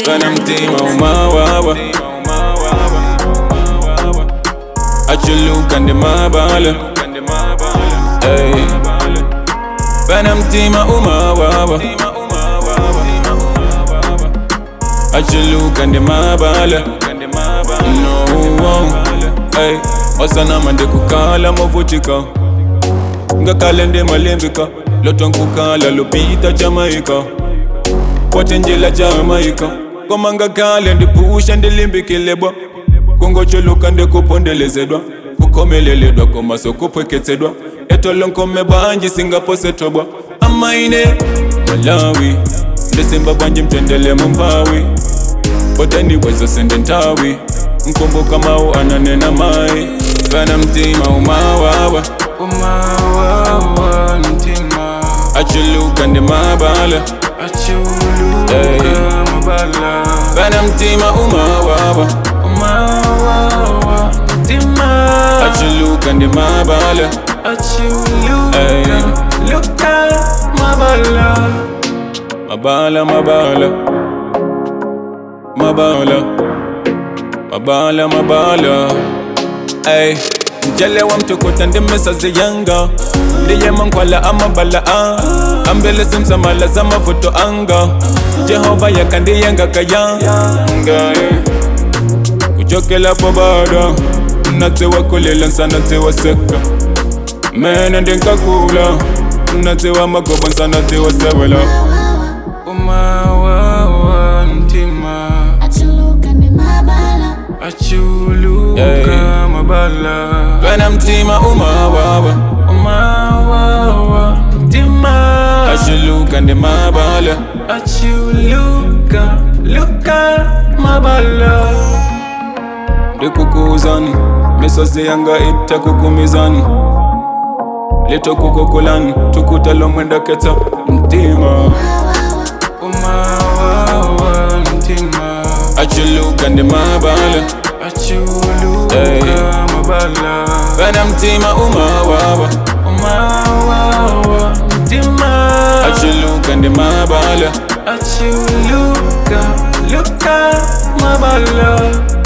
Kana mtima umawawa achuluka ndi mabala Ey. Kana mtima umawawa achuluka ndi mabala no Ey. osanama ndikukhala movutika ngakhale ndimalimbika lotwa nkukhala lupita jamaika kwatenjela jamaika koma ngakhale ndiphusha ndilimbikile bwa kungochuluka ndikupondelezedwa kukhomeleledwa koma sokuphweketsedwa etolonkome bwanji singaposetobwa amaine malawi ndisimba bwanji mtendele mumpawi poteniwezo sende ntawi nkumbuka mawu ananena mai kana mtima umawawa umawawa mtima achuluka ndi mabala achuluka Ey. mabala kana mtima umawawa umawawa mtima achuluka ndi mabala achuluka Ey. luka mabala mabala mabala mabala mabala mabala ay mjelewa mtukuta ndimesazi yanga ndiyema nkwala amabala a ambele simsamala zamavuto anga jehova yakandiyenga kayanga kuchokela pobada natsiwa kulela nsanatsiwa seka mene ndinkakula natsiwa magoba nsanatsiwa sewela umawawa mtima Achuluka ndi mabala achuluka Ey. mabala kana mtima umawawa umawawa mtima achuluka ndi mabala achuluka luka mabala ndikukuzani misozi yanga itakukumizani litokukokulani tukutalo mwendaketsa mtima umawawa mtima achuluka ndi mabala achuluka Ey. mabala kana mtima umawawa umawawa mtima achuluka ndi mabala achuluka luka mabala